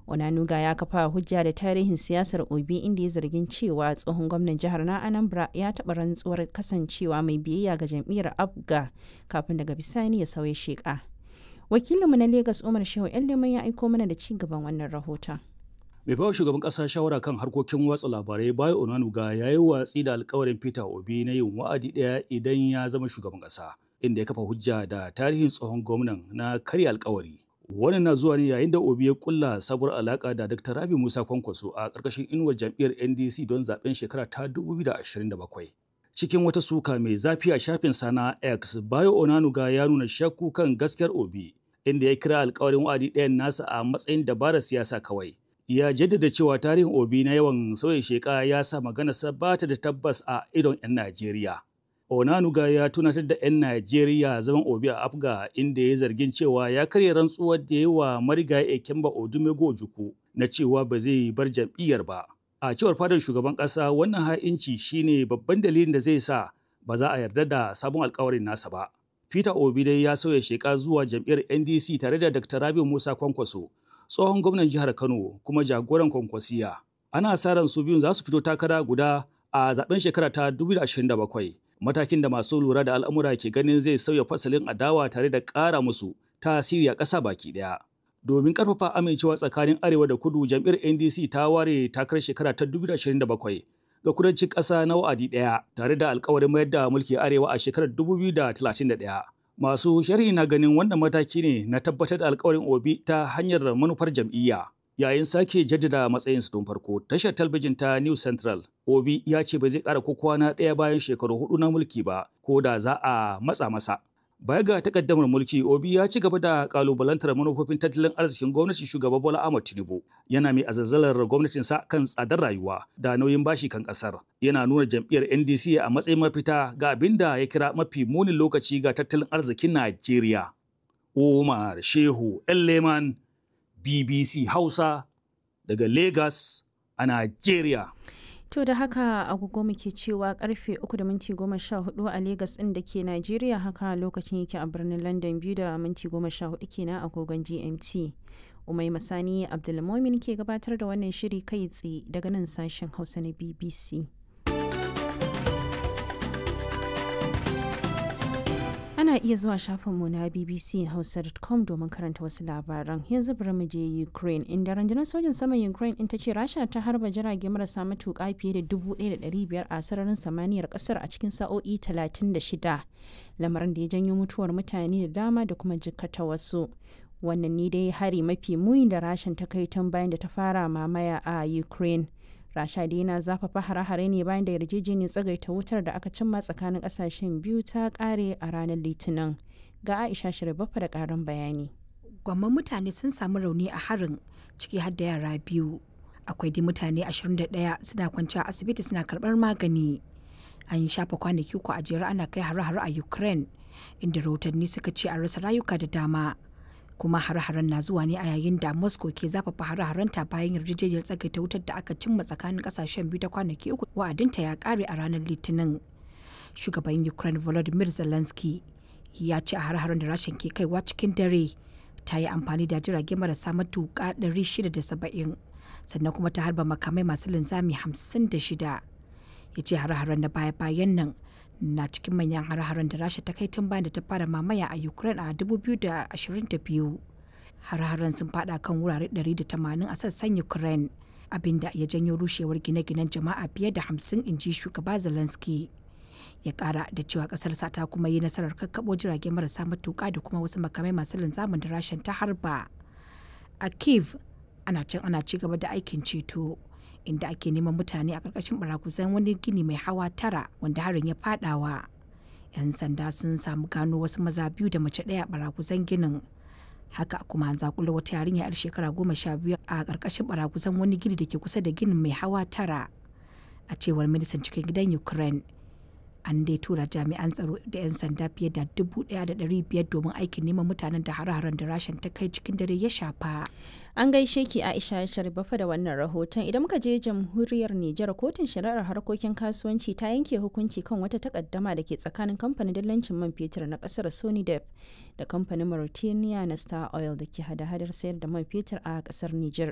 onanuga ya kafa hujja da tarihin siyasar obi inda ya zargin cewa tsohon gwamnan jihar na anambra ya taɓa rantsuwar kasancewa mai biyayya ga jam'iyyar abga kafin daga bisani ya sauya sheƙa wakilinmu na Legas Umar Shehu Leman ya aiko mana da ci gaban wannan rahoton. Mai bawa shugaban ƙasa shawara kan harkokin watsa labarai Bayo Onanuga ya yi watsi da alkawarin Peter Obi na yin wa'adi ɗaya idan ya zama shugaban ƙasa, inda ya kafa hujja da tarihin tsohon gwamnan na karya alkawari. Wannan na zuwa ne yayin da Obi ya kulla sabuwar alaƙa da Dr. Rabi Musa Kwankwaso a ƙarƙashin inuwar jam'iyyar NDC don zaben shekara ta 2027. cikin wata suka mai zafi a shafin sana X Bayo Onanuga ya nuna shakku kan gaskiyar Obi inda ya kira alkawarin wa'adi ɗayan nasa a matsayin dabarar siyasa kawai. Ya jaddada cewa tarihin Obi na yawan sauya sheka ya sa maganarsa ba ta da tabbas a idon 'yan Najeriya. Onanuga ya tunatar da 'yan Najeriya zaman Obi a Afga inda ya zargin cewa ya karya rantsuwar da ya wa marigayi Ekemba Odumego Ojukwu na cewa ba zai bar jam'iyyar ba. a cewar fadar shugaban ƙasa wannan ha'inci shine babban dalilin da zai sa ba za a yarda da sabon alkawarin nasa ba. Peter Obi dai ya sauya sheka zuwa jam'iyyar NDC tare da Dr. Rabi Musa Kwankwaso, tsohon gwamnan jihar Kano kuma jagoran Kwankwasiya. Ana sa ran su biyun za su fito takara guda a zaben shekara ta 2027. Matakin da masu lura da al'amura ke ganin zai sauya fasalin adawa tare da ƙara musu tasiri a ƙasa baki ɗaya. domin karfafa amincewa tsakanin arewa da kudu jam'iyyar ndc ta ware takarar shekara ta 2027 ga kudancin ƙasa na wa'adi ɗaya tare da alkawarin mayar da mulki arewa a shekarar 2031 masu sharhi na ganin wannan mataki ne na tabbatar da alkawarin obi ta hanyar manufar jam'iyya yayin sake jaddada matsayin su tun farko tashar talbijin ta new central obi ya ce ba zai ƙara ko kwana ɗaya bayan shekaru hudu na mulki ba ko da za a matsa masa Baya ga takaddamar mulki, Obi ya ci gaba da kalubalantar manufofin tattalin arzikin gwamnatin shugaba Bola Ahmed Tinubu. Yana mai azazzalar gwamnatinsa kan tsadar rayuwa da nauyin bashi kan kasar. Yana nuna jam'iyyar NDC a matsayin mafita ga abin da ya kira mafi munin lokaci ga tattalin arzikin Najeriya. Umar Shehu Leman BBC Hausa daga Lagos a Najeriya. To da haka agogo muke cewa karfe 3 da minti 14 a Legas ɗin da ke Najeriya haka lokacin yake a birnin London biyu da minti 14 kenan agogon GMT. Umai Masani Abdulmomin ke gabatar da wannan shiri kai tsaye daga nan sashen Hausa na BBC. Ana iya zuwa shafinmu na bbchausa.com domin karanta wasu labaran. Yanzu bari mu je Ukraine, inda rundunar sojin saman Ukraine in ta ce Rasha ta harba jirage marasa matuƙa fiye da 1,500 a sararin samaniyar ƙasar a cikin sa'o'i 36, lamarin da ya janyo mutuwar mutane da dama da kuma jikkata wasu. Wannan ne dai hari mafi muni da Rashan ta kai tun bayan da ta fara mamaya a Ukraine. rasha dai na zafafa hare-hare ne bayan da yarjejeniyar tsagaita wutar da aka cimma tsakanin kasashen biyu ta kare a ranar litinin ga aisha shirbafa da karin bayani gwamman mutane sun samu rauni a harin ciki har da yara biyu akwai dai mutane 21 suna kwanci a asibiti suna karbar magani an yi shafa kwanaki uku a jere ana kai hare-hare a ukraine inda rahotanni suka ce an rasa rayuka da dama kuma hare-haren na zuwa ne a yayin da moscow ke zafafa hare-harenta bayan yarjejeniyar tsagaita wutar da aka cimma tsakanin kasashen biyu ta kwanaki uku wa'adinta ya kare a ranar litinin shugaban ukraine volodymyr zelensky ya ce a hare-haren da rashin ke kaiwa cikin dare ta yi amfani da jirage marasa matuƙa 670 sannan kuma ta harba makamai masu linzami 56 ya ce hare-haren da baya-bayan nan na cikin manyan har-haren da rasha ta kai tun bayan da ta fara mamaya a ukraine a 2022 har-haren sun fada kan wurare 180 a sassan ukraine abinda ya janyo rushewar gine-ginen jama'a fiye da 50 inji shugaba zelensky ya kara da cewa kasarsa ta kuma yi nasarar kakkabo jirage marasa matuka da kuma wasu makamai masu linzamin da rashin ta harba a kiev ana can ana ci gaba da aikin ceto inda ake neman mutane a ƙarƙashin barakuzan wani gini mai hawa tara wanda harin ya fadawa. 'Yan sanda sun samu gano wasu maza biyu da mace ɗaya a barakuzan ginin. Haka kuma an zakula wata yarinya 'yar shekara goma sha biyu a ƙarƙashin barakuzan wani gini da ke kusa da ginin mai hawa tara. A cewar ministan cikin gidan Ukraine, an dai tura jami'an tsaro da 'yan sanda fiye da dubu ɗaya da ɗari biyar domin aikin neman mutanen da hare-haren da rashin ta kai cikin dare ya shafa. An gaishe ki Aisha Sharifafa da wannan rahoton idan muka je jamhuriyar Nijar kotun shari'ar harkokin kasuwanci ta yanke hukunci kan wata takaddama da ke tsakanin kamfanin dillancin man fetur na kasar Sonidep da kamfanin Mauritania na Star Oil da ke hada-hadar sayar da man fetur a kasar Nijar.